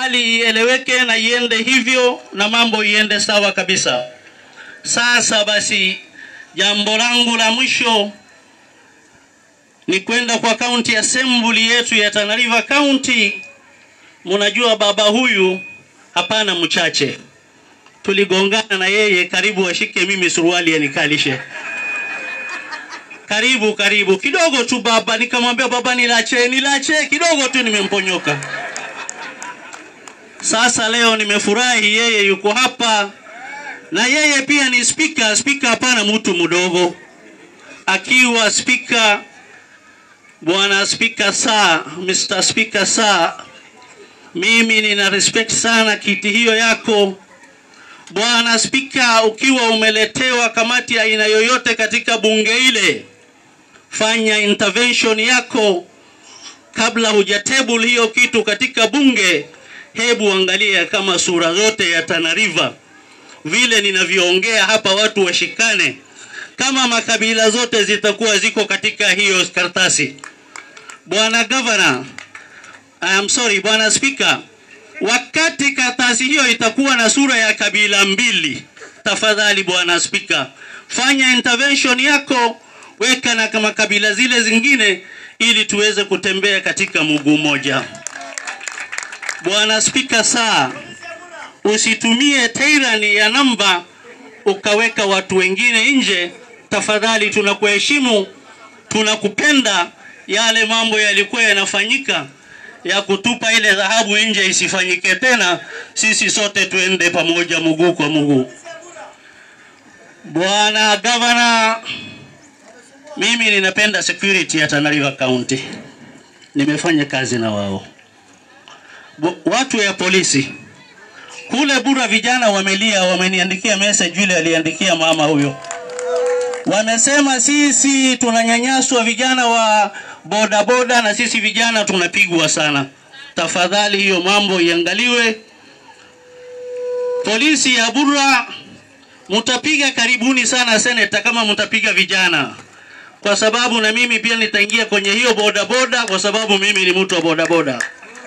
hali ieleweke na iende hivyo na mambo iende sawa kabisa. Sasa basi, jambo langu la mwisho ni kwenda kwa county assembly yetu ya Tana River County. Mnajua baba huyu hapana mchache, tuligongana na yeye karibu ashike mimi suruali yanikalishe karibu karibu kidogo tu baba, nikamwambia baba, nilache nilache kidogo tu, nimemponyoka. Sasa leo nimefurahi, yeye yuko hapa na yeye pia ni spika. Spika hapana mtu mdogo, akiwa spika bwana spika saa, Mr. Speaker saa, mimi nina respect sana kiti hiyo yako bwana spika. Ukiwa umeletewa kamati ya aina yoyote katika bunge ile, fanya intervention yako kabla hujatable hiyo kitu katika bunge. Hebu angalia kama sura zote ya Tana River vile ninavyoongea hapa, watu washikane, kama makabila zote zitakuwa ziko katika hiyo karatasi. Bwana Governor, I am sorry, bwana Speaker, wakati karatasi hiyo itakuwa na sura ya kabila mbili, tafadhali bwana Speaker, fanya intervention yako, weka na kama kabila zile zingine, ili tuweze kutembea katika mguu mmoja. Bwana Spika, saa usitumie tyranny ya namba ukaweka watu wengine nje. Tafadhali, tunakuheshimu, tunakupenda. Yale mambo yalikuwa yanafanyika ya kutupa ile dhahabu nje isifanyike tena. Sisi sote tuende pamoja, mguu kwa mguu. Bwana Governor, mimi ninapenda security ya Tana River County, nimefanya kazi na wao Bu- watu ya polisi kule Bura, vijana wamelia, wameniandikia message, yule aliandikia mama huyo, wamesema sisi tunanyanyaswa vijana wa boda boda, na sisi vijana tunapigwa sana. Tafadhali hiyo mambo iangaliwe. Polisi ya Bura, mtapiga karibuni sana seneta, kama mtapiga vijana, kwa sababu na mimi pia nitaingia kwenye hiyo boda boda, kwa sababu mimi ni mtu wa boda boda.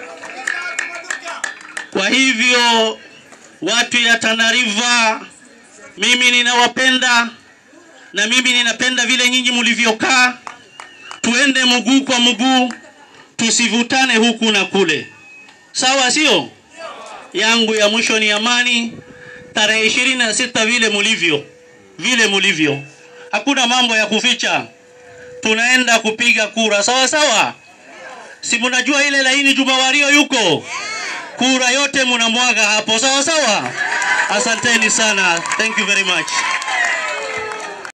Kwa hivyo watu ya Tana River, mimi ninawapenda na mimi ninapenda vile nyinyi mlivyokaa. Tuende mguu kwa mguu, tusivutane huku na kule, sawa? Sio yangu ya mwisho ni amani, tarehe ishirini na sita vile mulivyo, vile mulivyo, hakuna mambo ya kuficha. Tunaenda kupiga kura, sawa sawa. Si mnajua ile laini Juma Wario yuko kura yote munamwaga hapo, sawa sawa. Asanteni sana, thank you very much.